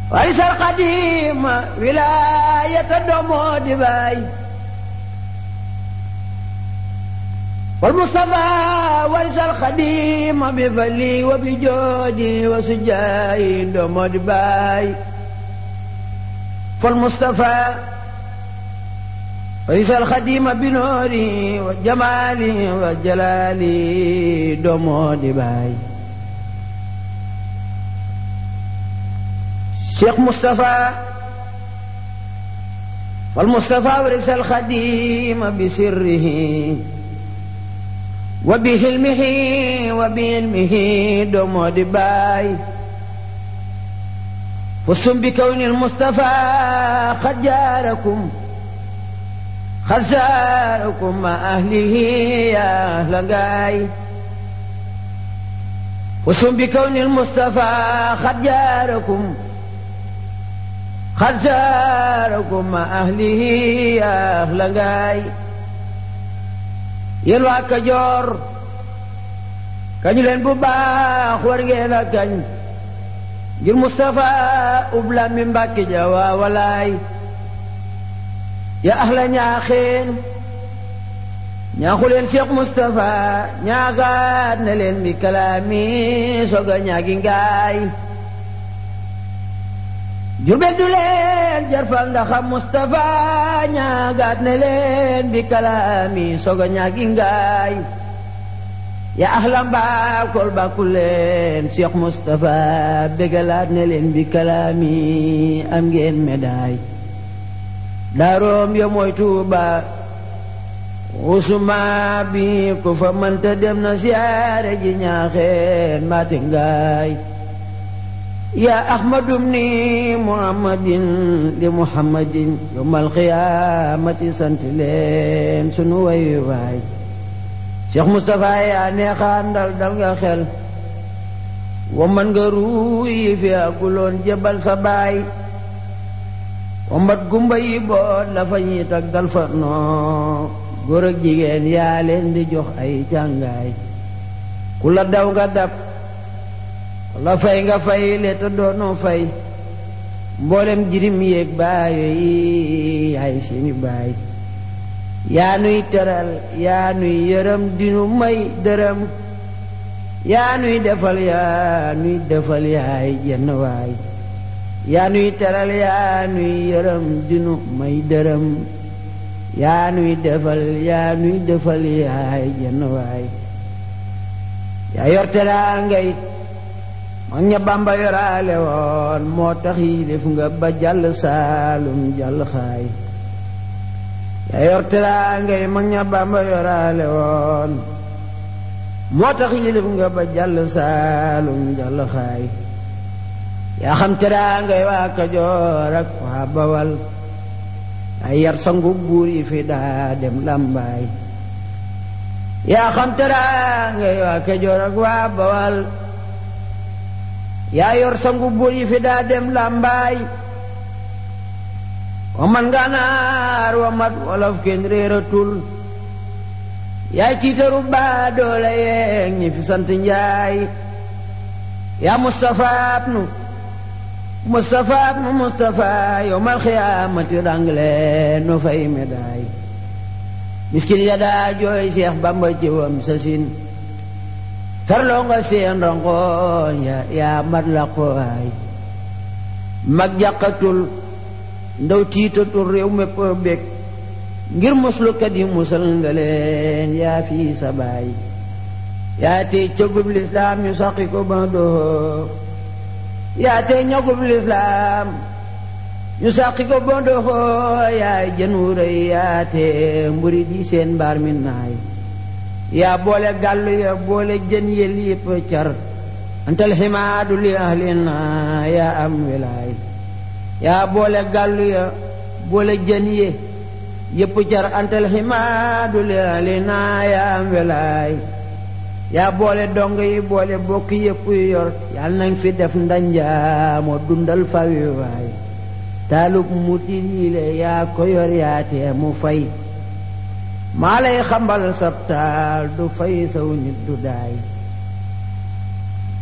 ورث القديم ولاية الدمود باي والمصطفى ورث الخديم بفلي وبجودي وسجاي دمود باي فالمصطفى ورث الخديم بنوري وجمالي وجلالي دمود باي شيخ مصطفى والمصطفى ورث الخديم بسره وبحلمه وبعلمه دمود باي فصم بكون المصطفى قد جاركم خساركم مع أهله يا أهل غاي فصم بكون المصطفى قد جاركم خساركم مع أهله يا أهل غاي yéen waa Kajoor kañu leen bu baax war ngeen a kañ ngir Moustapha ubla mi Mbàkke ja waa walaay ya ahla ñaaxeen ñaaxu leen Cheikh Moustapha ñaaxaat na leen bi kalaami soga ñaagi ngaay jubel du leen jarfal ndaxa Moustapha ñaagaat ne leen bi kalaami soga ñaagi ngaay ya ahla mbaakol bàkku leen Cheikh Moustapha bégalaat ne leen bi kalaami am ngeen médaille daaroom ya mooy Tuuba usuma bi ku fa mënta dem na siyaare ji ñaaxeen mbaate ngaay يا أحمد بني محمد لمحمد يوم القيامة سنت لين سنو واي واي شيخ مصطفى يا نيخان دال دال خل ومن غروي في أقولون جبل سباي ومت gumba boot la fa ñuy taggal fa noo góor ak jigéen yaa leen di jox ay càngaay ku la daw nga dab la fay nga fay le te doonoo fay mboolem jirim yéeg baayo yi yaay seeni baay yaa nuy teral yaa nuy yërëm dinu may dërëm yaa nuy defal yaa nuy defal yaay jenn waay yaa nuy teral yaa nuy yërëm dinu may dërëm yaa nuy defal yaa nuy defal yaay jenn waay yaa yor teraa ngay mag ña bamba yoraale woon moo tax yi def nga ba jàll saalum jàll xaay yaa yor teraangay mag ña bamba yoraale woon moo tax yi def nga ba jàll saalum jàll xaay yaa xam teraangay waa kajoor ak waa bawal ay yar sangu buur yi fi daa dem làmbaay yaa xam teraangay waa kajoor ak waa bawal yaa yor sangu buur yi fi daa dem làmbaay wa man ganaar wa mat wolof kenn réeratul yaay tiitaru baa doole yeeg ñi fi sant njaay yaa Moustapha abnu Moustapha abnu Moustapha yowmal xiyaamati rangle no fay médaay miskin ya daa jooy Seex Bamba ci wam sa sin tarloo nga seen rangoon ya yaa mat la qowaay mag jàqatul ndaw tiitatul réew mépp bég ngir muslukat yi musal nga leen yaa fii sa baay yaa tey cëgub lislaam ñu saqi ko ba doxoo yaa tey ñagub lislaam ñu saqi ko ba doxoo yaay jën wu rëy yaa tey mburi di seen mbaar mi naay yaa boole gàllu ya boole jën yel yëpp car antal ximaadu li ahlina yaa am wilaay yaa boole gàllu ya boole jën ye yëpp car antal ximaadu li ahlina yaa am wilaay yaa boole dong yi boole bokk yëpp yor yal nañ fi def ndanja moo dundal fawi waay taalub mutit yi le yaa ko yor yaa tee mu fay maa lay xambal sab taal du fay saw nit du daay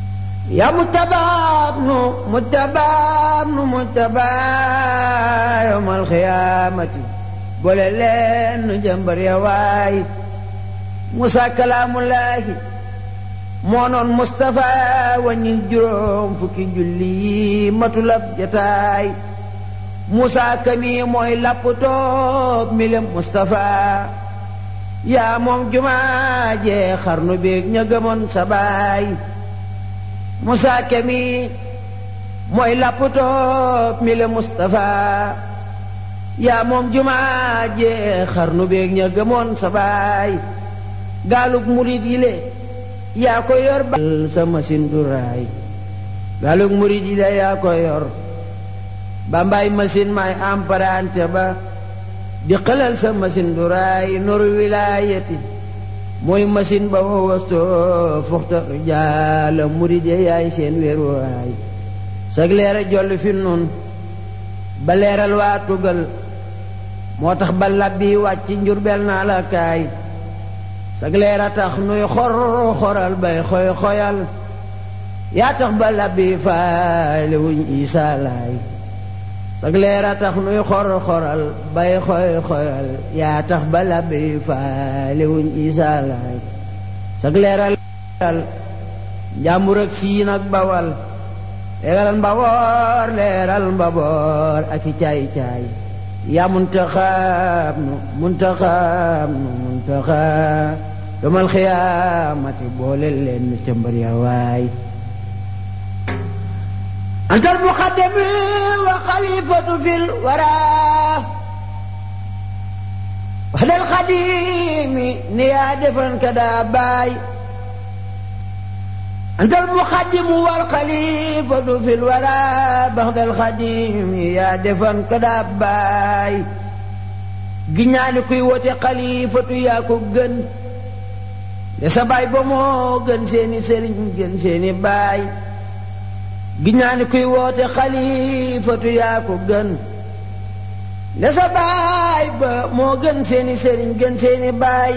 yaa mujtabaa nu mujtabaa nu mujtabaa yawmal xiyaamati boole leen nu jëmbar ya waay Musa kalaamullaahi moo noon Mustafa wàññil juróom fukki julli yi matulab jataay Musa kami mooy lapptoob milem Mustafa yaa moom jumaa jee xarnu beeg ña gëmoon sa baay Musa kami mooy lapptoob milem Mustafa yaa moom jumaa jee xarnu beeg ña gëmoon sa baay gaalug murid yi le yaa ko yor ba sa machine du raay gaalug murid yi le yaa ko yor ba mbaay machine may emprunté ba di xelal sa machine du raay noru wilaayati mooy machine ba wa wasto fuxta jaala murid ya yaay seen wéeruwaay sag leera joll fi nun ba leeral waa tugal moo tax ba labbi wàcc njurbel naa la kaay sag leera tax nuy xor xoral bay xoy xoyal yaa tax ba labbi faale wuñ isaa laay sag leera tax nuy xor xoral bay xoy xoyal yaa tax ba labbi faale wuñ isaa laay sag leera leeral njàmbur ak siin ak bawal leeral mbaboor leeral mbaboor ak i caay caay yaa muntaxaab nu muntaxaab nu muntaxaab yomal xiyaamati boole leen nu cëmbar ya waay antal muqaddami wa xalifatu fil waraa waxdal xadimi ni yaa defan ka daa baay antal muqaddimu wal xalifatu fil waraa baxdal xadimi yaa defan ka daa baay giñaani kuy wote xalifatu yaa ko gën de sa baay ba moo gën seeni sëriñ gën seeni baay giñaani kuy woote xalifatu yaa ko gën de sa baay ba moo gën seeni sëriñ gën seeni baay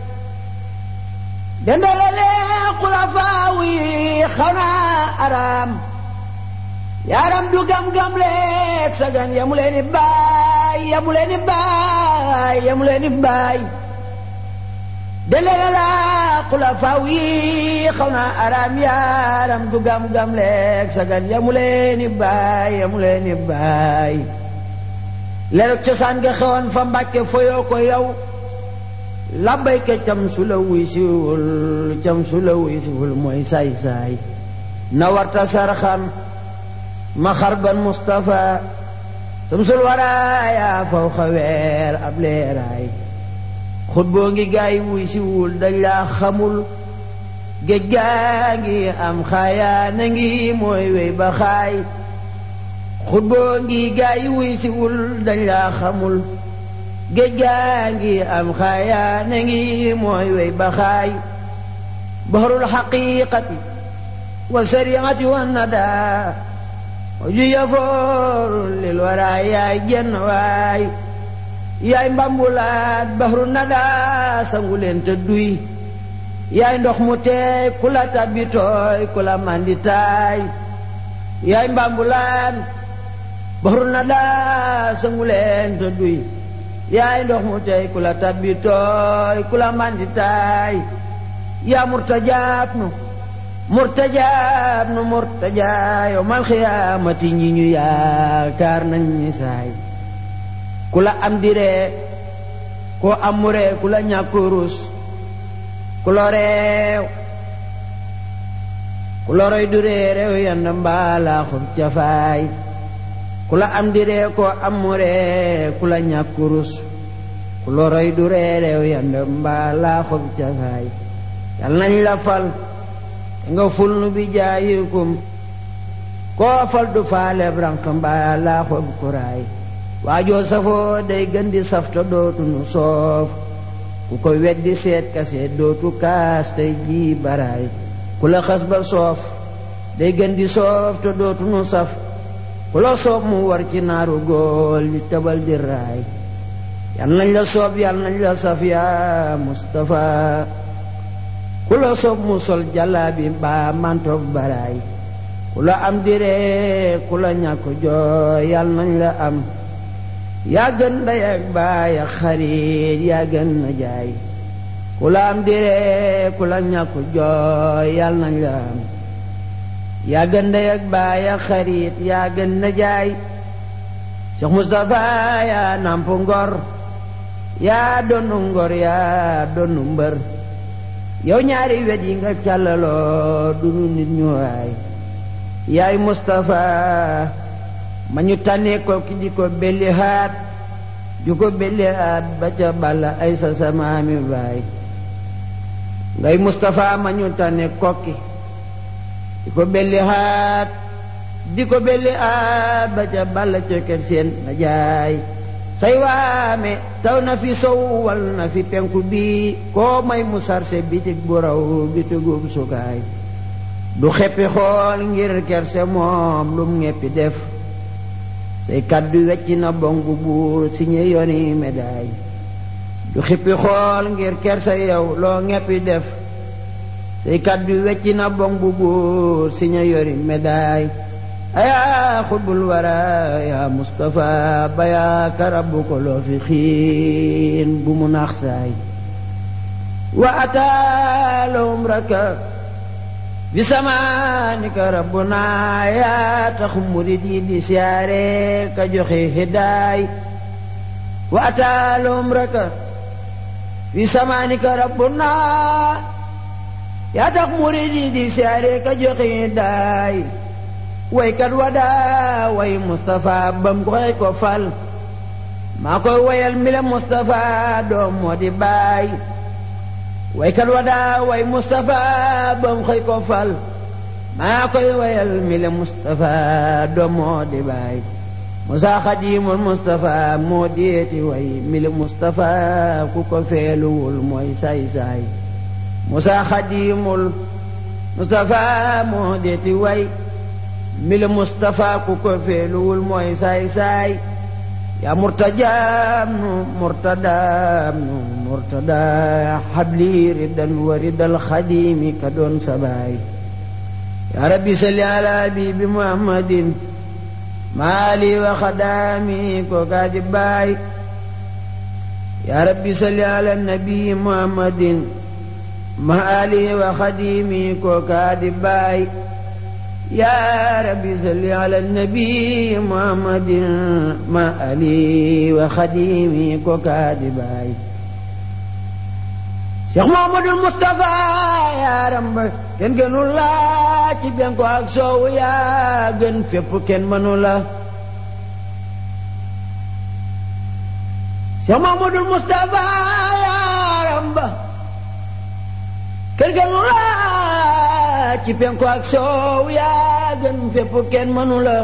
dendalale xulafaaw yi xaw naa araam yaaram du gam-gam leeg sagan yamu leen i baay yamu leen i baay yamu leen i baay dendalale la xulafaaw yi xaw naa araam yaaram du gam-gam leeg sagan yamu leen i baay yamu leen i baay leerug cosaan nga xewoon fa mbàkke foyoo ko yow labbayka cam su la wuy siwul cam su la wuy siwul mooy saay-saay na warta sarxan ma xarban Mustafa samsul waraaya faw xaweer ab leeraay xut boo ngi gaay wuy siwul dañ laa xamul géej gaa ngi am xaayaa na ngi mooy wey ba xaay xut boo ngi gaay wuy siwul dañ laa xamul géej gaa ngi am xaayaa na ngi mooy wey ba xaay bahrul xaqiqati wa sariati wa nada ju yafooru lil wara yaay jenn waay yaay mbambulaat bahru nada sangu leen te duy yaay ndox mu teey ku la tabbi tooy ku la manditaay yaay mbambulaan bahru nada sangu leen te duy yaay ndox mu tey ku la tabbi tooy ku la manditaay yaa murtajaab nu murtajaab nu murtajaa yow mal xiyaamati ñi ñu yaakaar nañ ñi saay ku la am diree koo amuree ku la ñàkk rus ku lo reew ku loroy du ree reew yand mbaalaa xub cafaay ku la am di ree koo amuree ku la ñàkk rus ku loroy du ree reew yand mbaalaa xub cafaay yal nañ la fal te nga ful nu bi jaayikum koo fal du faale branq mbaalaa xub kuraay waajoo safoo day gën di safta dootu nu soof ku ko weddi seet ka seet dootu kaas tey jii baraay ku la xas ba soof day gën di soof te dootu nu saf ku la soob mu war ci naaru góol li tëbal di raay yal nañ la soob yal nañ la saf yaa Mustafa ku la soob mu sol jàllaabi mbaa mantoog baraay ku la am diree ku la ñàkk jooy yal nañ la am yaa gën ndey ak baay ak xarit yaa gën na jaay ku la am diree ku la ñàkk jooy yal nañ la am yaa gën ndey ak baay ak xarit yaa gën na jaay Cheikh Moustapha yaa namp ngor yaa donnu ngor yaa donnu mbër yow ñaari wet yi nga càllaloo dunu nit ñu waay yaay Moustapha ma ñu tànnee ko ki di ko belli haat di ko belli haat ba ca balla ay sa samaami baay ngay Moustapha ma ñu tànnee kokki di ko belli haat di ko belli haat ba ca balla ca kër seen na jaay say waame taw na fi sow wal na fi penku bi koo may mu sarse bitig bu raw bitugub sukaay du xeppi xool ngir kerse moom lum ngeppi def say kaddu wecc na bongu buur si ñe yoni médaay du xippi xool ngir kerse yow loo ngeppi def say kaddu wecc na bongu buur si ñe yori médaay ayaa xutbul wara yaa Mustafa ba yaa karabu ko loo fi xiin bu mu naax saay wa ataalahum raka bi samaanika rabbuna yaa tax murid yi di siyaare ka joxe hidaay wa ataalahum raka bi samaanika rabbuna yaa tax murid yi di siyaare ka joxe hidaay waykat wadaa way Moustapha bam koy ko fal maa koy wayal mi la Moustapha doom moo di baay waykat wadaa way Moustapha bam koy ko fal maa koy wayal mi la Moustapha doom moo di baay Musaa Xadimul Moustapha moo deeti way mi la Moustapha ku ko feeluwul mooy saay saay Musaa Xadimul Moustapha moo deeti way mila Moustapha ku ko feeluwul mooy saay saay yaa murtajaam nu murtadaam nu murtada xabli ridan wa ridal xadimi ka doon sabaay yaa rabbi salli ala habibi muhammadin maali wa xadaami ko kaa di baay yaa rabbi salli ala nabi muhammadin maali wa xadimi ko kaa di baay yaa rabbi salli ala nabi muhammadin ma ali wa xadimi ko kaa di baay Cheikh Muhammadul Moustapha yaaram ba kenn gënu la ci benko ak soowu yaa gën fépp kenn mënu la Cheikh Muhammadul Moustapha yaaram ba kenn gënu la ci penku ak soow yaa gën fépp kenn mënu la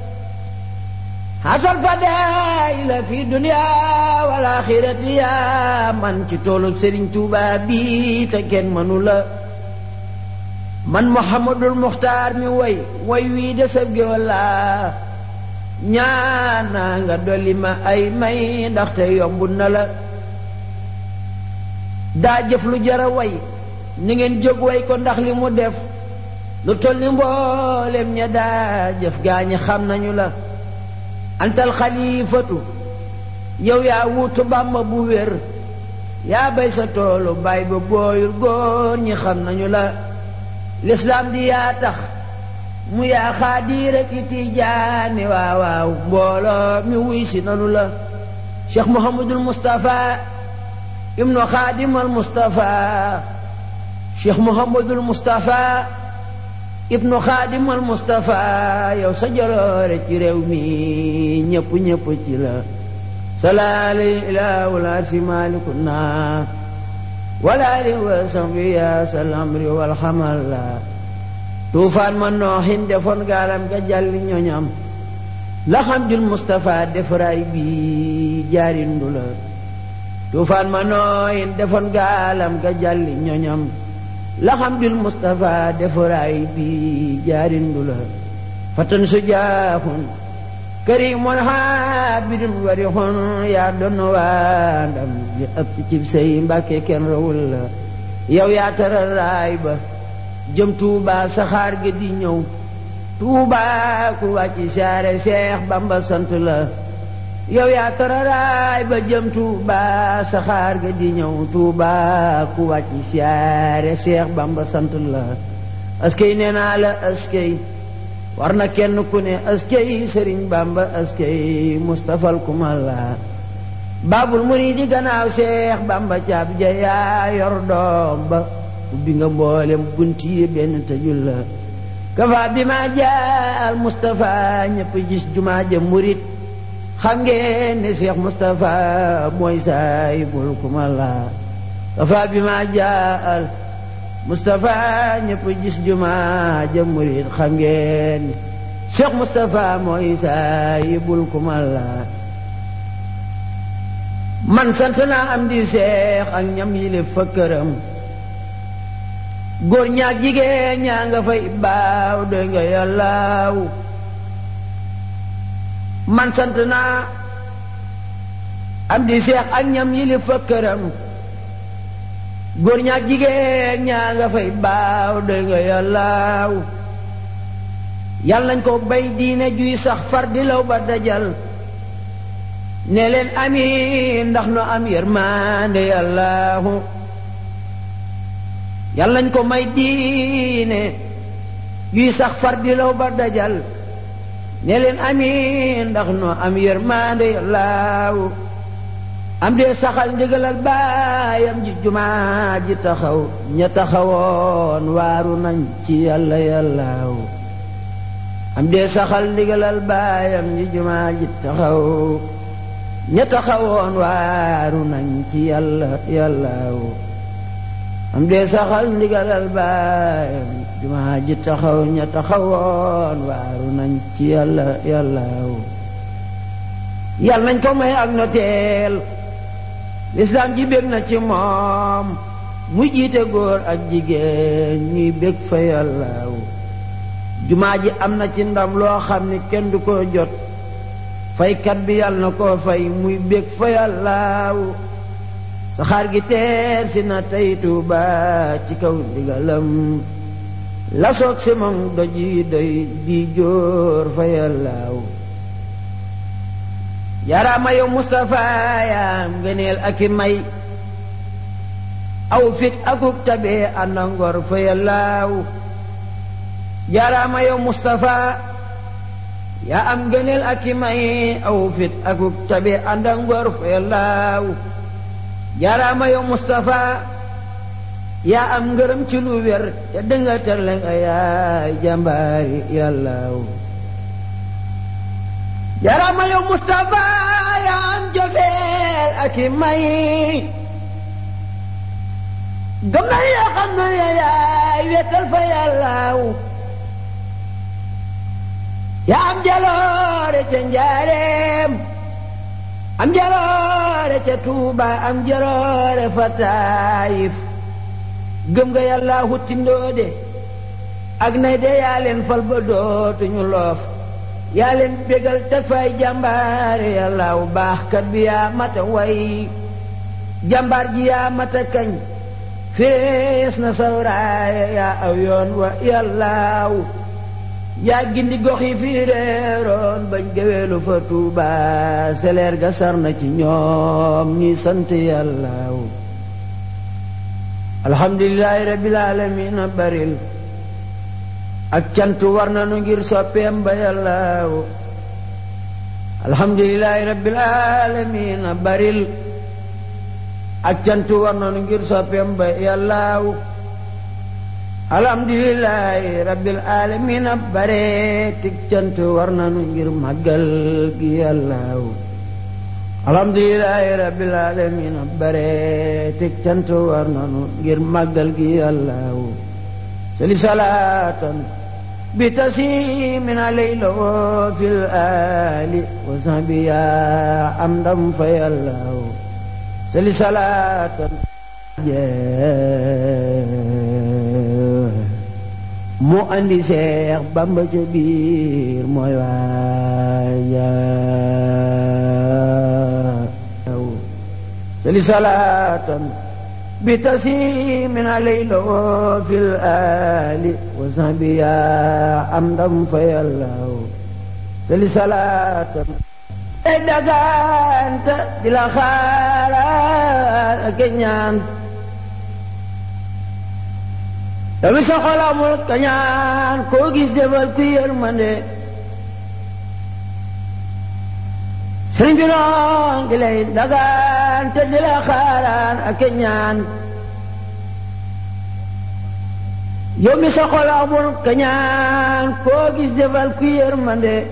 xasal fadaay la fi dunya wal axirati yaa man ci toolu Sëriñ Tuuba bi te kenn mënu la man Muhammadul Muxtaar mi way way wii de sab géwal laa ñaana nga dolli ma ay may ndaxte yomb na la daa jëf lu jara way ni ngeen jóg way ko ndax li mu def lu toll ni mboolem ña daa jëf gaañi xam nañu la antal xalifatu yow yaa wuutu bàmba bu wér yaa bay sa toolu bay ba booyul góor ñi xam nañu la lislaam di yaa tax mu yaa xaadiir ak i tijaani waaw waaw mbooloo mi wuy si nanu la cheikh mohamadul moustapha ibnu xaadimal moustapha cheikh mohamadul moustapha ibnu xaadimal moustapha yow sa jaloore ci réew mi ñëpp ñëpp ci la salaali ilaahul arsi maalikuna walaali wa sahbi ya salamri walxamal la tuufaan ma nooxin defoon gaalam ga jàlli ñoñam la xam jul Moustapha defaraay bi jaarindu la tuufaan ma nooxin defoon gaalam ga jàlli ñoñam la xam jul Moustapha defaraay bi jaarindu la fatan su jaaxun karimun xaabidun warixun yaa doon waa ndam li ëpp ci say mbàkke kenn rawul la yow yaa tara raay ba jëm Tuuba saxaar ga di ñëw tuuba ku wàcc saare Seex Bamba sant la yow yaa tararaay ba jëm tuuba saxaar ga di ñëw tuuba ku wàcc saare Seex Bamba sant la askey nee naa la askey war na kenn ku ne askey Sëriñ Bamba askey Mustafal kumala baabul muriidi gannaaw Seex Bamba caab ja yaa yor doom ba ubbi nga mboolem bunti yi benn tëjul la kafa bi ma jaal Moustapha ñëpp gis jumaa ja murit xam ngeen ne Cheikh Moustapha mooy saayibul kumala kafa bi ma jaal Moustapha ñëpp gis jumaa ja murit xam ngeen ne Cheikh Moustapha mooy saayibul kumala man sant naa am di seex ak ñam yi le fa këram góor ñaak jigéen ñaa nga fay baaw doy nga yàllaaw man sant naa am di seex ak ñam yi le fa këram góor ñaak jigéen ñaa nga fay baaw doy nga yàllaaw yàlla nañ ko bay diine juy sax far di law ba dajal ne leen amiin ndax no am yërmande yàllaahu yàlla nañ ko may diine yuy sax far di law ba dajal ne leen amiin ndax no am yërmande yàllaahu am dee saxal ndigalal baayam ji jumaa ji taxaw ña taxawoon waaru nañ ci yàlla yàllaahu am dee saxal ndigalal baayam ji jumaa ji taxaw ña taxawoon waaru nañ ci yàlla yàllaaw am dee saxal ndigalal baayam jumaa ji taxaw ña taxawoon waaru nañ ci yàlla yàllaaw yàlla nañ ko may ak noteel lislaam ji bég na ci moom mu jiite góor ak jigéen ñuy bég fa yàllaaw jumaa ji am na ci ndam loo xam ni kenn du ko jot faykat bi yàlla na koo fay muy bég fa yàllaaw saxaar gi teer si na tey Tuuba ci kaw ndigalam la soog si moom doj yi doy di jóor fa yàllaaw yaraama yow Mustapha yaam ngëneel ak i may aw fit akuk tabee ànda ngor fa yàllaaw yaraama yow Mustapha yaa am gëneel ak i may aw fit akuk tabe ànd ak ngor fa yàllaaw jaaraama yow Mustapha yaa am ngërëm ci lu wér te dënga terle nga yaay jàmbaari yàllaaw jaaraama yow Mustapha yaa am jofeel ak i may gëm na yoo xam ne yaay wéetal fa yàllaaw yaa am jaloore ca njaareem am jaloore ca tuuba am jaloore fa taayif gëm nga yàlla hutti ndoode ak nay de yaa leen fal ba dootuñu loof yaa leen bégal teg fay jàmbaare yàlla wu baaxkat bi yaa mata way jàmbaar ji yaa mata kañ fees na sawraaya yaa aw yoon wa yàllaaw yaa gindi gox yi fii réeroon bañ géweelu fa tuuba seleer ga sar na ci ñoom ñi sant yàllaaw alhamdulilahi rabbil alamin a baril ak cant war nanu ngir soppeem ba yàllaaw alhamdulilahi rabbil alamin a baril ak cant war nanu ngir soppeem ba yàllaaw alhamdulilahi rabbil alamin a bare tig cant war nanu ngir màggal gi yàllaaw alhamdulilahi rabbil alamin a bare tig cant war nanu ngir màggal gi yàllaaw sali salaatan bi tasimin alayla wa fil ali wa sahbi ya am ndam fa yàllaaw sali salaatan mu andi seex bamba ca biir mooy waaja sali salaatan بتسيم عليه في الآل وصحبه يا عمدا في الله سل صلاة دغانت دلا خالا كنيان Tapi sekolah mulut kenyan, kau gis deval kuyar mande. Sering bilang gilai dagan terdila kharan akenyan. Yomi sekolah mulut kenyan, kau gis deval kuyar mande.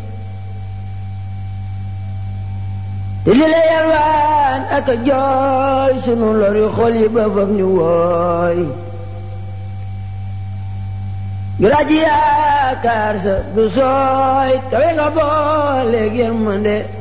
Ilila yarwan aka joy sunu lori xoli ba fam ñu woy Giraji yaakaar sa du sooy kawe nga boole yërmande